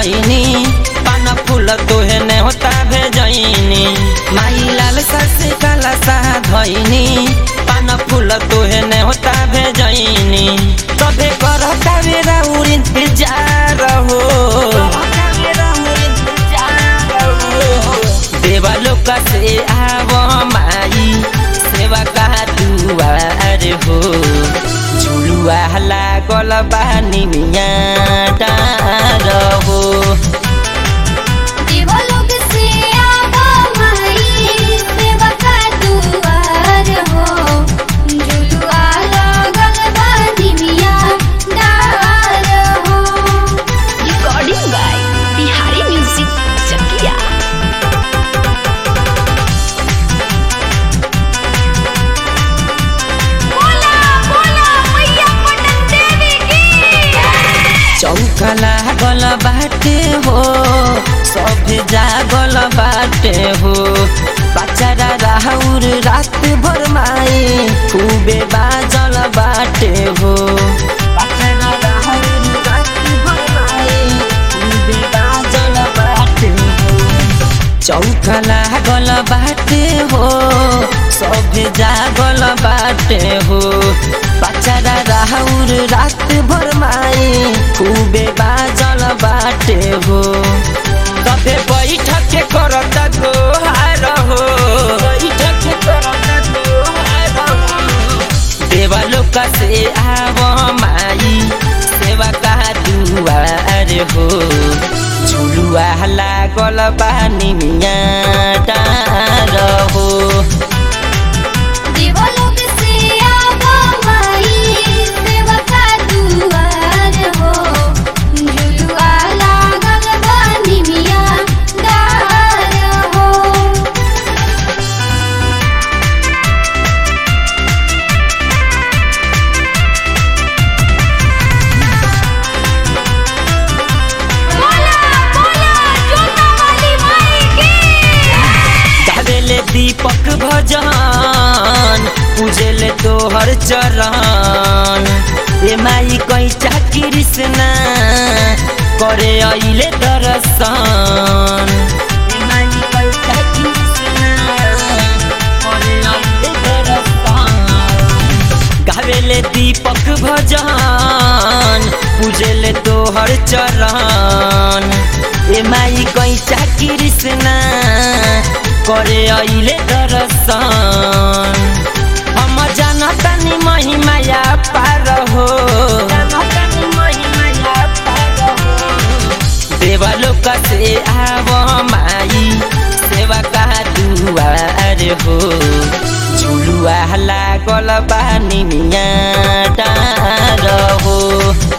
धैनी पान फूल तोहे ने होता भेजैनी माई लाल सस काला सा धैनी पान फूल तोहे ने होता भेजैनी तबे करता बेरा उर इंतजार हो देवा लोक से आव माई सेवा का दुआर हो झुलुआ लागल बानी मिया डार हो देवलोक से आवा माई सेवा का दुआर हो झुलुआ लागल बा निमिया डार हो recording by Bihari music Chakiya बोला बोला मैया पटन देवी की चौका लागल बाटे हो सब जागल बाटे हो बचारा राहुर रात भर माई खूबे बाजल बाटे हो बचारा राहुर रात भर माई खूबे बाजल बाटे हो चौका लागल बाटे हो सब जागल बाटे हो बचारा राहुर रात भर माई खूबे बाजल बाटे हो तबे बैठक के करत गोहार हो बैठक के करत गोहार हो देवा लोक से आव माई सेवा का दुआर हो झुलुआ लागल बानी मिया डार हो देवलोक से आवा माई सेवा का दुआर हो झुलुआ लागल बा निमिया डार हो बोला बोला जोता वाली माई की गावेले दीपक भजन पूजेले तोहर चरण ए माई कैचा कृष्णा करे अइले दर्शन ए माई कैचा कृष्णा करे अइले दर्शन गावेले दीपक भजन पूजेले तोहर चरण ए माई कैचा कृष्णा करे अइले दर्शन हम जानतानी महिमाया पार हो देवा लोक से आव माई सेवा का दुआर हो झुलुआ लागल बानी मिया डार हो